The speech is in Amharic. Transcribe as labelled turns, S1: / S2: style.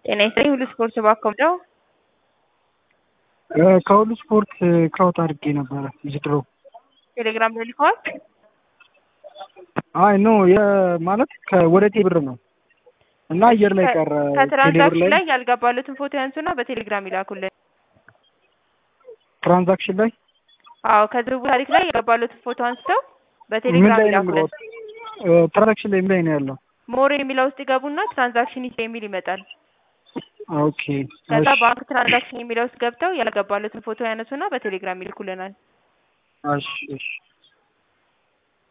S1: ጤና ይስጥልኝ ሁሉ ስፖርት እባክዎ ነው?
S2: ከሁሉ ስፖርት ክራውት አድርጌ ነበረ ዝድሮ
S1: ቴሌግራም ላይ ልከዋል?
S2: አይ ኖ ማለት ወደ ቴብር ነው እና አየር ላይ ቀረ። ቴሌብር
S1: ከትራንዛክሽን ላይ ያልገባሉትን ፎቶ ያንሱና በቴሌግራም ይላኩልን።
S2: ትራንዛክሽን ላይ
S1: አዎ ከዝውውር ታሪክ ላይ ያልገባሉትን ፎቶ አንስተው
S2: ምን
S1: በቴሌግራም
S2: ላይ ነው
S1: ይላኩልን።
S2: የምገባው? ትራንዛክሽን ላይ ምን ላይ ነው ያለው?
S1: ሞር የሚለው ውስጥ ይገቡና ትራንዛክሽን ሂስትሪ የሚል ይመጣል።
S2: ኦኬ
S1: ከዛ
S2: እሺ
S1: ባንክ ትራንዛክሽን የሚለው ውስጥ ገብተው ያልገባሉትን ፎቶ ያነሱና በቴሌግራም ይልኩልናል።
S2: እሺ እሺ